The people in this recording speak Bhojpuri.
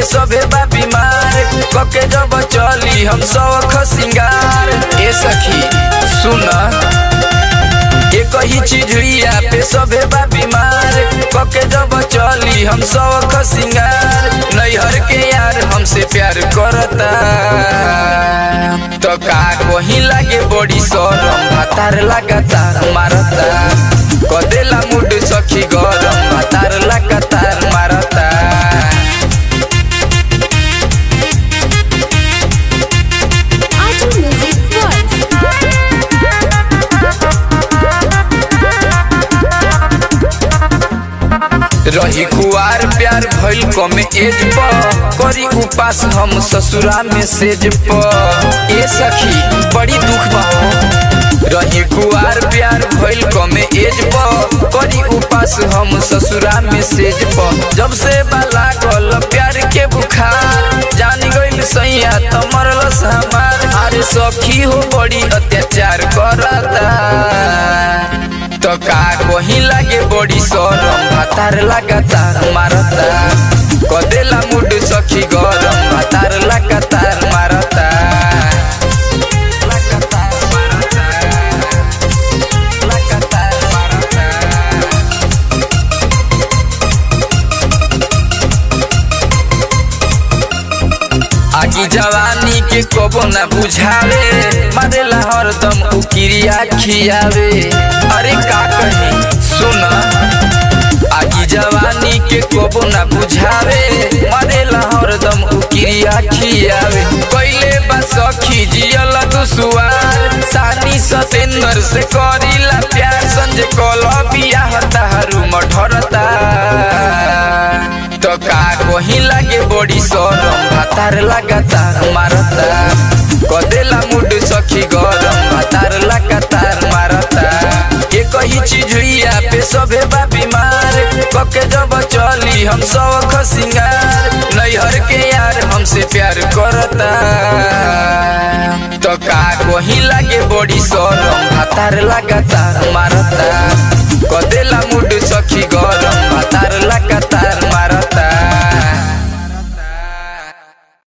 सभे बा बीमार कके जब चली हम सौख सिंगार ए सखी सुन एक ही चीज हुइया पे सभे बा बीमार कके जब चली हम सौख सिंगार नैहर के यार हमसे प्यार करता तो का वही लागे बड़ी शरम भातार लगातार मारता कदेला मुड सखी गरम भातार लगातार मारता Audio Music Works. रही कुआर प्यार भइल कमे एज प करी उपास हम ससुरा में सेज प ए सखी बड़ी दुख बा रही कुआर प्यार भइल कमे एज प करी उपास हम ससुरा में सेज प जब से बाला गल प्यार के बुखार जान गइल सैया त मरलस हमार अरे सखी हो बड़ी अत्याचार करता तो का वही लागे बड़ी शरम भातार लगातार मारता कदेला मुड सखी गरम भातार लगातार मारता लगातार मारता लगातार मारता आगी जवानी के कबो न बुझावे मारेला हरदम उकिरिया खियावे अरे का कही सुन आगी जवानी के कबो न बुझावे मारेला हरदम उकिरिया खियावे कैले बा सखी जियल दुसुआर सानी सतेंद्र से करीला प्यार संजय कल बियाह तारू मठरता तो का वही लागे बड़ी शरम भातार लगातार मारता कदेला मुड सखी गरम भातार लगातार मारता एक ही चीज हुइया पे सभे बा बीमार कके जब चली हम सौख सिंगार नैहर के यार हमसे प्यार करता तो का वही लागे बड़ी शरम भातार लगातार मारता कदेला मुड सखी गरम भातार लगातार मारता